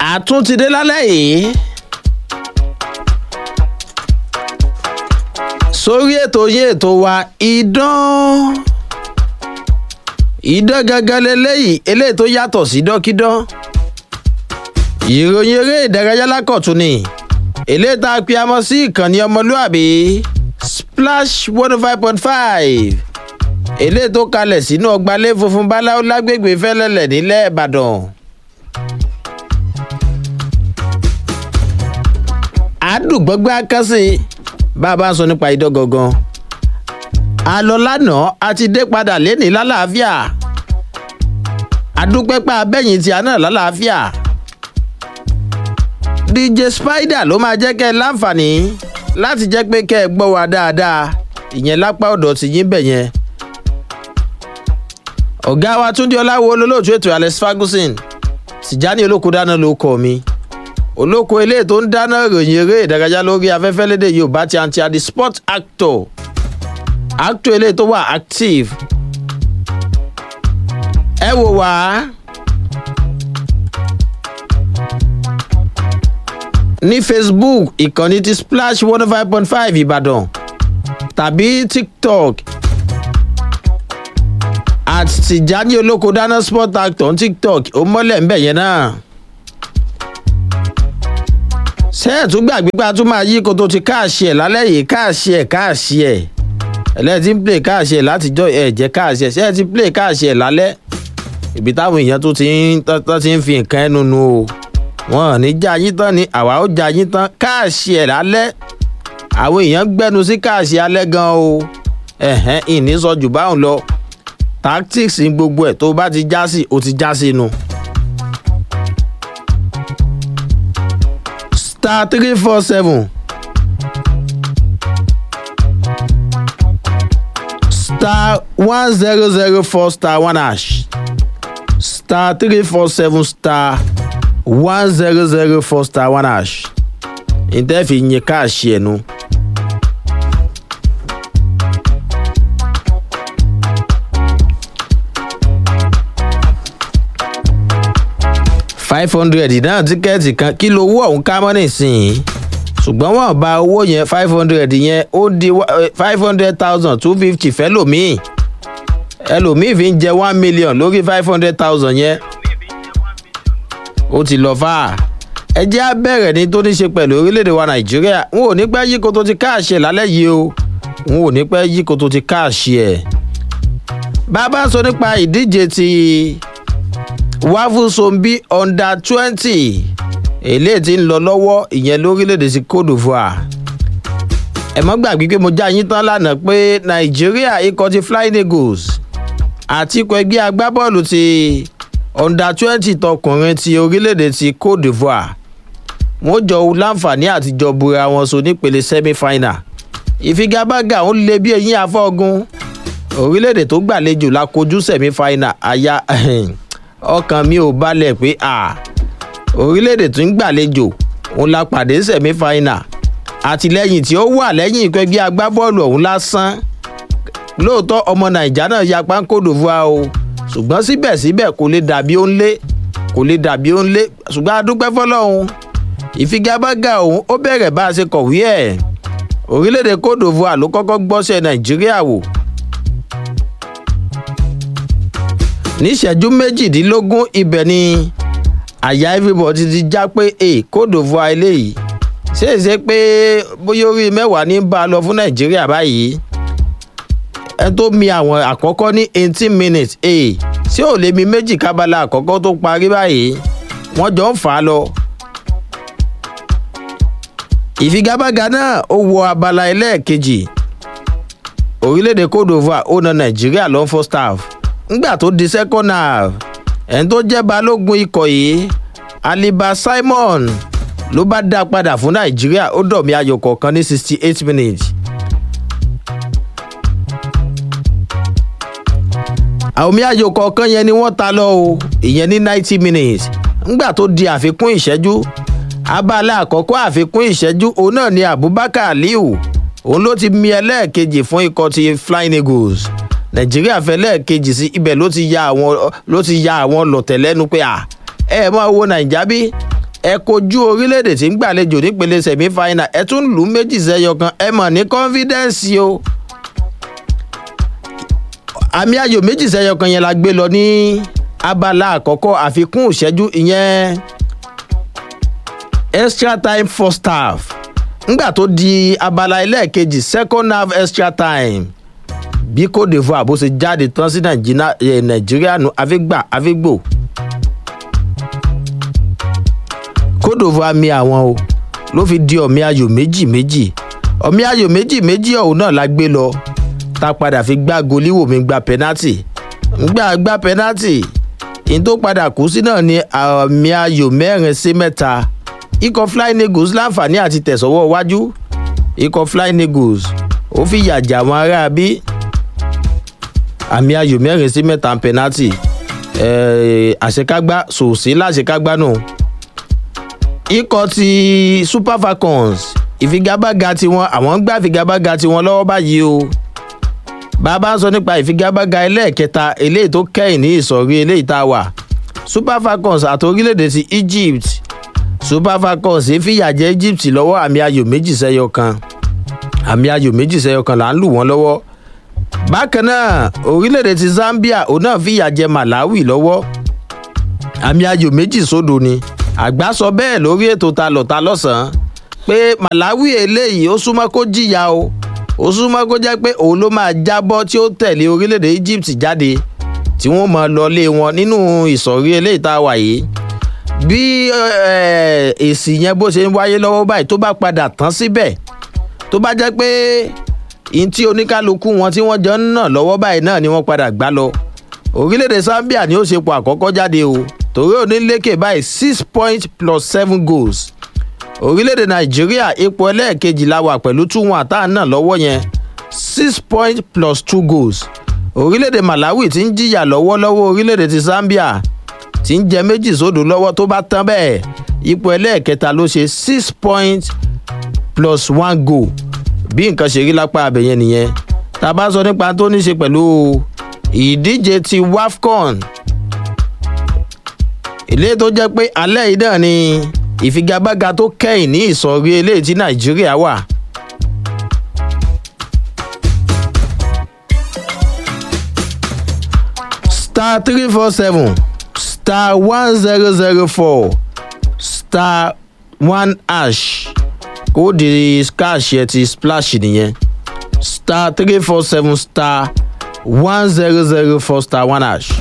àtúntìdé lálẹ́ yìí sórí ètò yín ètò wa idán idán gangan leléyìí eléyìí tó yàtọ̀ sí dọ́kídán ìròyìn eré ìdárayá lákọ̀tún ni eléyìí tá a pe amọ sí ìkànnì ọmọlúàbí splash one oh five point five eléyìí tó kalẹ̀ sínú ọgbàlé funfun báláwo lágbègbè fẹ́lẹ́lẹ̀ nílẹ̀ ìbàdàn. àdùgbọ́gbẹ́ akásí bá a bá ń sọ nípa idán gangan a lọ lánàá a ti dé padà lénìí lálàáfíà adúpẹ́pẹ́ abẹ́yìn tí a náà lálàáfíà dj spider ló máa jẹ́ kẹ́ ẹ láǹfààní láti jẹ́ pé kẹ́ ẹ gbọ́ wa dáadáa ìyẹn lápá ọ̀dọ̀ ti yín bẹ̀ yẹn ọ̀gá wa túndé ọláwo olólùtú ètò alex ferguson tìjání olóko dáná ló kọ mi olóko eléyìí tó ń dáná ìròyìn eré ìdárayá lórí afẹ́fẹ́ lédè yorùbá ti àǹtí àdì sport actor actor eléyìí tó wà active ẹ wò wá ní facebook ìkànnì ti splash one oh five point five ìbàdàn tàbí tiktok àti tìjání olóko dáná sport actor ní tiktok ó mọ́lẹ̀ ń bẹ̀ yẹn náà ṣé ẹ̀ tún gbàgbé pé a tún máa yí koto ti káàṣì ẹ̀ lálẹ́ yìí káàṣì ẹ̀ káàṣì ẹ̀ ẹlẹ́ẹ̀tì ń play káàṣì ẹ̀ látijọ́ ẹ̀ jẹ́ káàṣì ẹ̀ ṣé ẹ̀ ti play káàṣì ẹ̀ lálẹ́ ibi táwọn èèyàn tó ti ń tó ti ń fi nǹkan ẹnu nu o wọn ò ní já yín tán ni àwa ó já yín tán káàṣì ẹ̀ lálẹ́ àwọn èèyàn gbẹ́nu sí káàṣì alẹ́ gan o ẹ̀hẹ́n ìní sọ jù báwọn lọ tactics ní gbogbo ẹ̀ tó bá ti já sí o ti já sínú. star three four seven star one zero zero four star one hash star three four seven star one zero zero four star one hash ǹtẹ́ fi yin káàṣì ẹ̀ nu. five hundred náà tíkẹ́ẹ̀tì kan kí ló owó ọ̀hún ká mọ́ nísìnyí ṣùgbọ́n wọ́n bá owó yẹn five hundred yẹn ó di five hundred thousand two fifty fẹ́lòmíì ẹlòmíì fi ń jẹ one million lórí five hundred thousand yẹn ó ti lọ fà á ẹ jẹ́ á bẹ̀rẹ̀ ní tó ní ṣe pẹ̀lú orílẹ̀-èdè wa nàìjíríà n ò ní pẹ́ yí koto ti káàṣì ẹ̀ lálẹ́ yìí o n ò ní pẹ́ yí koto ti káàṣì ẹ̀ bá a bá sọ nípa ìdíje ti wáfúsọ̀nbí under twenty eléyìí ti ń lọ lọ́wọ́ ìyẹn lórílẹ̀‐èdè sí cote divoire ẹ mọ́ gbàgbé pé mo já yín tán lánàá pé nàìjíríà ikọ̀ ti flying eagles àti ikọ̀ ẹgbẹ́ agbábọ́ọ̀lù ti under twenty tọkùnrin ti orílẹ̀‐èdè ti cote divoire wọ́n jọ láǹfààní àtijọ́ bura wọn so nípele semi final ìfigagbága òun lé bí eyín afọ́gun orílẹ̀‐èdè tó gbàlejò la kojú semi final àyà ọkàn mi ò balẹ̀ pé a orílẹ̀-èdè tó ń gbàlejò òun la pàdé sẹ̀mí fáínà àtìlẹ́yìn tí ó wà lẹ́yìn ìpẹ́ bí agbábọ́ọ̀lù ọ̀hún lásán lóòótọ́ ọmọ nàìjà náà ya pánkódò fún wa o ṣùgbọ́n síbẹ̀síbẹ̀ kò lè dàbí ó ń lé kò lè dàbí ó ń lé ṣùgbọ́n adúpẹ́ fọlọ́hún ìfigagbága òun ó bẹ̀rẹ̀ bá a ṣe kọ̀wé ẹ̀ orílẹ̀-èdè kódò fún wa ló kọ́kọ́ gbọ́sẹ̀ nàìjíríà wò níṣẹ́jú méjìdínlógún ibẹ̀ ni àyà everybody ti já pé e kódò fún eléyìí ṣèṣe pé bóyá orí mẹ́wàá ní bá a lọ fún nàìjíríà báyìí ẹ tó mi àwọn àkọ́kọ́ ní eighteen minutes e ṣé ò lè mi méjì kábàlà àkọ́kọ́ tó parí báyìí wọ́n jọ ń fà á lọ. ìfigagbága náà ó wọ abala ẹlẹ́ẹ̀kejì orílẹ̀-èdè kódò fún ó na nàìjíríà lọ́n fọ́ staff ngbà tó di second half ẹni tó jẹ́ balógun ikọ̀ yìí aliba simon ló bá dá padà fún nàìjíríà ó dọ̀mí ayò kọ̀ọ̀kan ní sixty eight minutes. àwòmí ayò kọ̀ọ̀kan yẹn ni wọ́n ta lọ o ìyẹn ní ninety minutes ngbà tó di àfikún ìṣẹ́jú abala àkọ́kọ́ àfikún ìṣẹ́jú òun náà ni abubakar aliu òun ló ti mi ẹlẹ́ẹ̀kejì fún ikọ̀ ti flying eagles nàìjíríà fẹ́ lẹ́ẹ̀kejì sí ibẹ̀ ló ti ya àwọn ló ti ya àwọn lọ̀tẹ̀ lẹ́nu pé à ẹ máa wo nàìjà bí ẹ kojú orílẹ̀-èdè tí ń gbàlejò nípele semi-final ẹ tún lù ú méjì sẹ́yọ kan ẹ mọ̀ ní confidence o àmì ayò méjì sẹ́yọ kan yẹn la gbé lọ ní abala àkọ́kọ́ àfikún ìṣẹ́jú ìyẹn extra time first half ngbà tó di abala ẹlẹ́ẹ̀kejì second half extra time bí cote divoire bó ṣe jáde tán sí nàìjíríà nù àfigbà àfigbò cote divoire mi àwọn o ló fi di ọ̀mí ayò méjì méjì ọ̀mí ayò méjì méjì ọ̀hún náà la gbé lọ tá a padà fi gbá goliwoo mi gba penalty ngbà gba penalty ìyẹn tó padà kú sí náà ni ọ̀mí ayò mẹ́rin sí mẹ́ta ikọ̀ flying eagles láǹfààní àti tẹ̀sọ́wọ́ iwájú ikọ̀ flying eagles ó fi yàjà àwọn ará bí àmì ayò mẹ́rin sí mẹ́ta penalty àṣekágbá sòsí láṣekágbá nù ikọ̀ ti super falcons ìfigagbága tiwọn àwọn gbá ìfigagbága tiwọn lọ́wọ́ báyìí o bàbá ń sọ nípa ìfigagbága ẹlẹ́ẹ̀kẹta eléyìí tó kẹ́yìn ní ìsọ̀rí eléyìí tá a wà super falcons àti orílẹ̀-èdè ti egypt super falcons fìyà jẹ egypt lọ́wọ́ àmì ayò méjì sẹ́yọ kan àmì ayò méjì sẹ́yọ kan là ń lù wọ́n lọ́wọ́ bákan náà orílẹ̀-èdè ti zambia òun náà fìyà jẹ malawi lọ́wọ́ àmì ayò méjì sódò ni àgbà sọ bẹ́ẹ̀ lórí ètò ta lọ́ta lọ́sàn-án pé malawi eléyìí ó súnmọ́ kó jìyà o ó súnmọ́ kó jẹ́ pé òun ló máa jábọ́ tí ó tẹ̀lé orílẹ̀-èdè egypt jáde tí wọ́n máa lọ lé wọn nínú ìsọ̀rí eléyìí tá a wà yìí bí èsì yẹn bó ṣe ń wáyé lọ́wọ́ báyìí tó bá padà tán síbẹ̀ tó bá jẹ́ pé ihun tí oníkálukú wọn tí wọ́n jọ ń nà lọ́wọ́ báyìí náà ni wọ́n padà gbá lọ orílẹ̀-èdè zambia ni ó ṣe pọ̀ àkọ́kọ́ jáde o torí onílékè báyìí six points plus seven goals orílẹ̀-èdè nàìjíríà ipò ẹlẹ́ẹ̀kejì la wà pẹ̀lú two one tá à ń nà lọ́wọ́ yẹn six points plus two goals orílẹ̀-èdè malawi ti ń jìyà lọ́wọ́lọ́wọ́ orílẹ̀-èdè ti zambia tí ń jẹ méjì sódò lọ́wọ́ tó bá tán bẹ́ẹ̀ ipò ẹlẹ́ẹ̀kẹta ló ṣe six points plus one goal bí nǹkan ṣe rí lápá abẹ̀yẹn nìyẹn tá a bá sọ nípa tó ní ṣe pẹ̀lú ìdíje ti wafcon ilé tó jẹ́ pé alẹ́ yìí náà ni ìfigagbága tó kẹ́yìn ní ìsọ̀rí eléyìí tí nàìjíríà wà. star three four seven star one zero zero four star one hash kóòdì cash ẹ ti splash nìyẹn star three four seven star one zero zero four star one hash.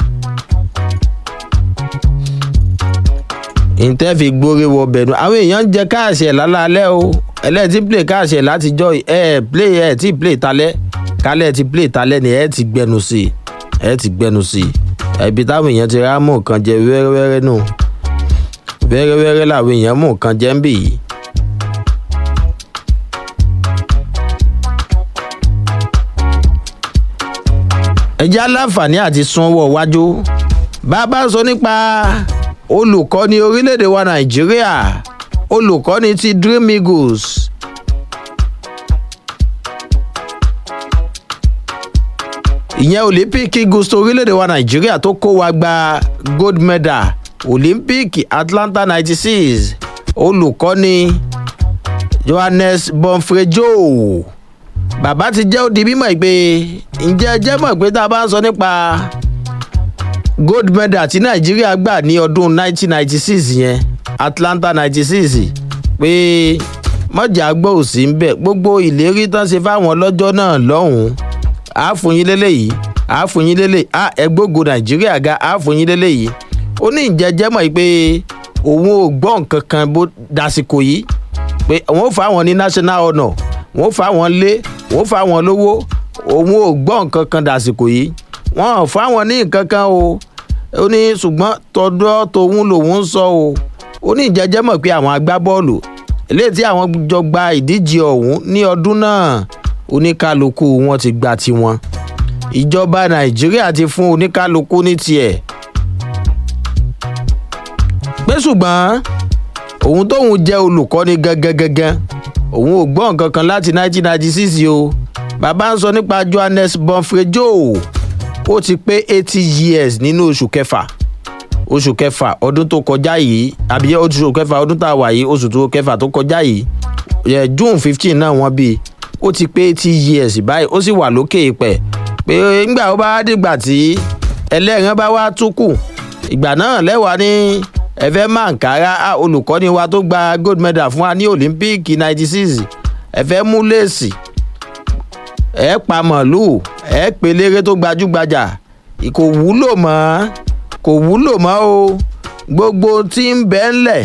ìtẹ́fì gbórí wọ bẹ̀rù àwọn èèyàn ń jẹ káàṣì ẹ̀ lálálẹ́ o ẹlẹ́ẹ̀tì play káàṣì ẹ̀ látijọ́ ẹ̀ play ẹ̀ tí play talẹ́ kálẹ̀ ti play talẹ́ ni ẹ̀ ti gbẹnu sí i ẹ̀ ti gbẹnu sí i ẹ̀bi táwọn èèyàn ti rá mọ̀ nǹkan jẹ wẹ́rẹ́wẹ́rẹ́ nù wẹ́rẹ́wẹ́rẹ́ làwọn èèyàn mọ̀ nǹkan jẹ ń bì yìí. ẹjẹ́ aláǹfààní àti sanwó wájú bàbá sọ nípa olùkọ́ni orílẹ̀-èdè wa nàìjíríà olùkọ́ni ti dream eagles ìyẹn olympic eagles tó orílẹ̀-èdè wa nàìjíríà tó kó wa gba gold medal olympic atlanta ninety six olùkọ́ni johannes bonfrejo bàbá ti jẹ́ ó di mímọ̀ pé ǹjẹ́ ẹ jẹ́ mọ̀ pé tá a bá ń sọ nípa gold medal tí nàìjíríà gbà ní ọdún 1996 yẹn atlanta 96 pé mọ̀jà gbọ́ òsì ń bẹ̀ gbogbo ìlérí tán ṣe fáwọn lọ́jọ́ náà lọ́hùn-ún àáfòyín lélẹ́yìí àáfòyín lélẹ́yìí à ẹgbógo nàìjíríà ga àáfòyín lélẹ́yìí ó ní ìjẹ́jẹ́ mọ̀ pé òun ò gbọ́ nǹkan kan bó dasìkò yìí pé òun ò fáwọn ní national honour wọ́n ò fáwọn lé wọ́n ò fáwọn lówó òun ò gbọ́ nǹkan kan dasìkò yìí wọ́n ò fáwọn ní nǹkan kan o ó ní ṣùgbọ́n tọdọ́ tòun lòun ń sọ o ó ní ìjẹ́jẹ́ mọ̀ pé àwọn agbábọ́ọ̀lù eléyìí tí àwọn jọ gba ìdíje ọ̀hún ní ọdún náà oníkálukú wọn ti gba tiwọn ìjọba nàìjíríà ti fún oníkálukú ní tiẹ̀ pé ṣùgbọ́n òun tóun jẹ́ olùkọ́ni gangan gangan òun ò gbọ́ nǹkan kan láti 1996 o bàbá ń sọ nípa johannes bonfrejo ó ti pé eighty years nínú oṣù kẹfà oṣù kẹfà ọdún tó kọjá yìí àbí oṣù kẹfà ọdún tá a wà yìí oṣù tó kẹfà tó kọjá yìí yẹ june fifteen náà wọ́n bí ó ti pé eighty years báyìí ó sì wà lókè ìpẹ́ pé ńgbà ó bá dìgbà tí ẹlẹ́rìn bá wá tún kù ìgbà náà lẹ́wàá ní ẹ̀fẹ́ mankara olùkọ́ni wa tó gba gold medal fún wa ní olympic ninety six ẹ̀fẹ́ mú léèsì ẹ̀ pa màlúù ẹ̀ pelére tó gbajúgbajà kò wúlò mọ́ kò wúlò mọ́ o gbogbo tí ń bẹ́ ńlẹ̀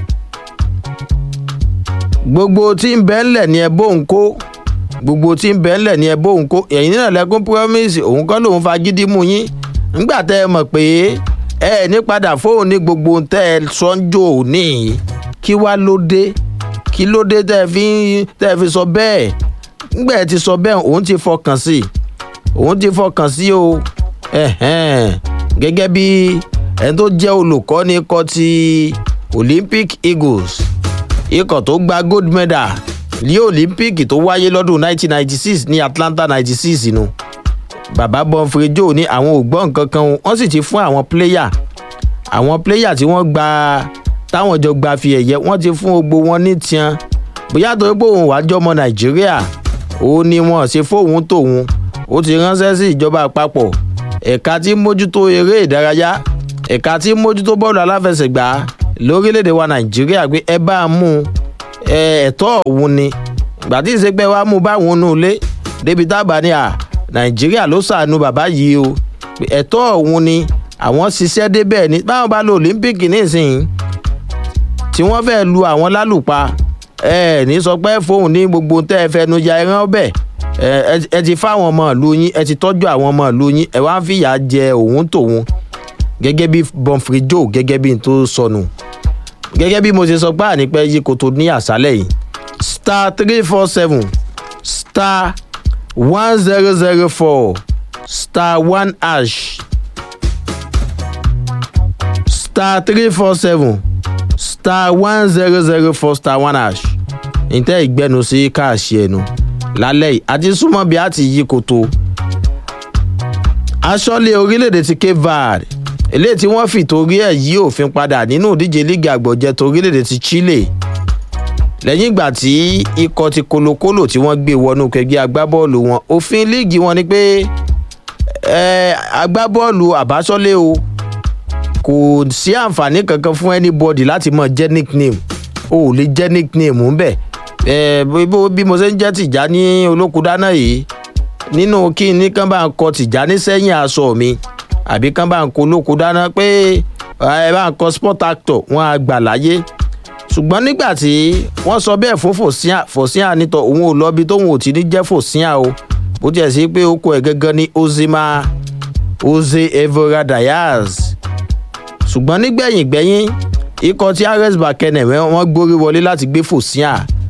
gbogbo tí ń bẹ́ ńlẹ̀ ni ẹ bóun kó gbogbo tí ń bẹ́ ńlẹ̀ ni ẹ bóun kó ẹ̀yin náà lẹ́kún promise òun kọ́ lòun fagídí mú yín ńgbà tẹ́ ẹ mọ̀ pé ẹ ní padà fóun ní gbogbo tẹ́ ẹ sọ́njò ní kí wá ló dé kí ló dé tẹ́ ẹ fi tẹ́ ẹ fi sọ bẹ́ẹ̀ ńgbà ẹ ti sọ bẹ́ẹ̀ òun ti fọkàn sí òun ti fọkàn sí o gẹ́gẹ́ bí ẹni tó jẹ́ olùkọ́ni kọ́ ti olympic eagles ikọ̀ tó gba gold medal ní olympic tó wáyé lọ́dún 1996 ní atlanta 96 nu bàbá bọ́nfrẹ́ joe ní àwọn ògbọ́n nǹkan kan wọ́n sì ti fún àwọn pléyà àwọn pléyà tí wọ́n gba táwọn jọ gba fi ẹ̀yẹ wọ́n ti fún gbogbo wọn ní tiẹn bóyá torí pé òun wàá jọmọ nàìjíríà òun ni wọn ṣe fóun tòun ó ti ránṣẹ́ sí ìjọba àpapọ̀ ẹ̀ka tí mójútó eré ìdárayá ẹ̀ka tí mójútó bọ́ọ̀lù aláfẹsẹ̀gbá lórílẹ̀‐èdè wa nàìjíríà pé ẹ bá a mú ẹ̀tọ́ òun ni ìgbà tí ìṣègbè wa mú báwọn nù lé débi tábà ní à nàìjíríà ló ṣàánú bàbá yìí o ẹ̀tọ́ òun ni àwọn ṣiṣẹ́ débẹ̀ ni báwọn bá lo olympic nísìnyí tí wọ́n fẹ́ lu àwọn lálùpa ẹ ní sọ pé fóun ní gbogbo tẹ́ ẹ fẹnu ya ẹran ọbẹ̀ ẹ ti fáwọn ọmọ ìlú yín ẹ ti tọ́jú àwọn ọmọ ìlú yín ẹ wá ń fìyà jẹ òun tòun gẹ́gẹ́ bí bọ́ǹfrì joe gẹ́gẹ́ bí n tó sọnù gẹ́gẹ́ bí mo ṣe sọ pé ànípẹ́ yí koto ní àṣálẹ̀ yìí star three four seven star one zero zero four star one hash star three four seven star one zero zero four star one hash ǹtẹ́ ìgbẹ́nu sí káàṣì ẹnu lálẹ́ yìí àti súnmọ́ bí a ti yí koto aṣọ́lé orílẹ̀-èdè ti cape verde eléyìí tí wọ́n fìtorí ẹ̀ yí òfin padà nínú ìdíje lígì àgbọ̀jẹ tó orílẹ̀-èdè ti chile lẹ́yìn ìgbà tí ikọ̀ ti kolokolo tí wọ́n gbé wọnú kẹgbẹ́ agbábọ́ọ̀lù wọn òfin líìgì wọn ni pé agbábọ́ọ̀lù àbáṣọ́lé o kò sí àǹfààní kankan fún anybody láti mọ̀ jẹ́ nickname o ò lè jẹ́ nickname ń bẹ̀ bí mo ṣe ń jẹ́ tìjà ní olókùdáná yìí nínú kí ní kán bá ń kọ tìjà ní sẹ́yìn aṣọ mi àbí kán bá ń kó olókùdáná pé ẹ bá ń kọ sport actor wọn á gbà láyé ṣùgbọ́n nígbà tí wọ́n sọ bẹ́ẹ̀ fún fòsíà fòsíà nítọ̀ òun ò lọ bí tóun ò ti ní jẹ́ fòsíà o bó tiẹ̀ sí pé ó kọ ẹ̀ gángan ní ozima oze evora diaz ṣùgbọ́n nígbẹ̀yìn gbẹ̀yìn ikọ̀ tí ares bakene wọ́n gbórí wọlé láti gbé fòsíà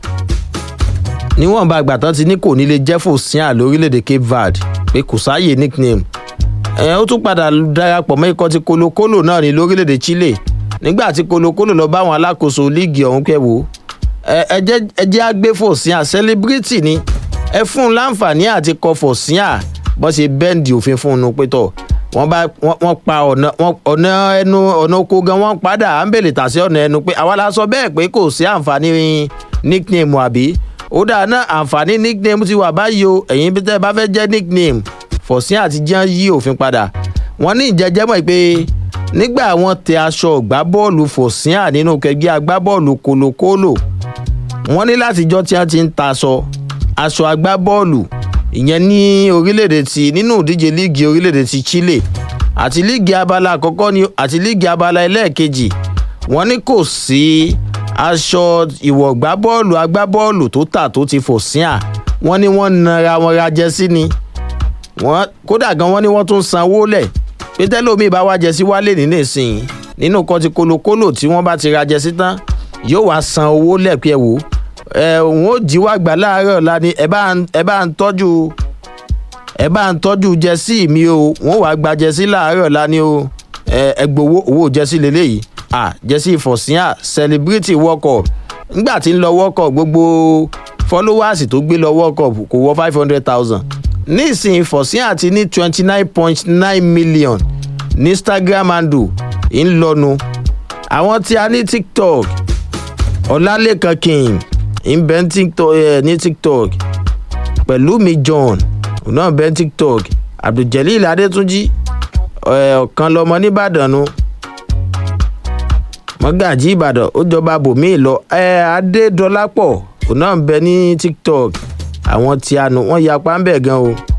níwọ̀nba àgbà tán ti ní kò ní lè jẹ́ fòsíà lórílẹ̀‐èdè cape verde pé kò sáàyè nickname ẹ̀ ó tún padà darapọ̀ mọ́ ikọ̀ tí kolokolo náà ní lórílẹ̀‐èdè chile nígbà tí kolokolo lọ bá àwọn alákòóso líìgì ọ̀hún pẹ̀ wò ẹ jẹ́ àgbé fòsíà celebrity ni ẹ fún un láǹfààní àti kọ fòsíà bọ́n ṣe bẹ́ǹdì òfin fún un pé tọ̀ wọ́n bá wọ́n pa ọ̀nà ọ̀nà ẹnu ọ̀nà oko gan wọ́n padà à ń bèlè tà sí ọ̀nà ẹnu pé àwa la sọ bẹ́ẹ̀ pé kò sí àǹfààní nickname àbí ó dáa náà àǹfààní nickname ti wà báyìí o ẹ̀yin bí tẹ́ ẹ bá fẹ́ jẹ́ nickname fòsíà àti jẹ́ yí òfin padà wọ́n ní ìjẹ́jẹ́mọ̀ pé nígbà wọn tẹ aṣọ ìgbábọ́ọ̀lù fòsíà nínú kẹgbẹ́ agbábọ́ọ̀lù kolokolo wọn ní látijọ́ tí wọ́n ti ń taṣọ aṣọ agbábọ́ọ̀lù ìyẹn ní orílẹ̀-èdè ti nínú ìdíje líìgì orílẹ̀-èdè ti chile àti líìgì abala àkọ́kọ́ ni àti líìgì abala ẹlẹ́ẹ̀kejì wọn ní kò sí aṣọ ìwọ̀gbá bọ́ọ̀lù agbábọ́ọ̀lù tó tà tó ti fòsíà wọn ní wọ́n nara wọn ra jẹ́sí ni kódà gan wọn ní wọ́n tún sanwó lẹ̀ pé tẹ́lómi bá wá jẹsí wálé ní nísìnyí nínú kan ti kolokolo tí wọ́n bá ti ra jẹsí tán yóò wá san owó lẹ́pẹ́ wò ẹ òun ó jí wá gbà láàárọ̀ ọ̀la ni ẹ bá ń tọ́jú ẹ bá ń tọ́jú jẹsí mi o wọ́n wá gba jẹsí láàárọ̀ ọ̀la ni o ẹ gbowó owó jẹsí lélẹ́yìí à jẹsí ìfọ̀síà celebrity world cup nígbà tí ń lọ world cup gbogbo followers tó gbé lọ world cup kò wọ five hundred thousand nísìnyí fọ̀síà ti ní twenty nine point nine million ní instagram handle ń lọnu àwọn tí a ní tiktok ọlálẹ́kan king ń bẹ ní tiktok, eh, ní tiktok pẹ̀lú mi john òun náà bẹ ní tiktok abdulgelil adétúnjì eh, ọ̀kan lọmọ nìbàdàn nu mọ́gàjí ìbàdàn ó jọba bòmíì lọ eh, adédọ́lápọ̀ òun náà ń bẹ ní tiktok àwọn tí a nù wọ́n yapa ń bẹ̀ gan o.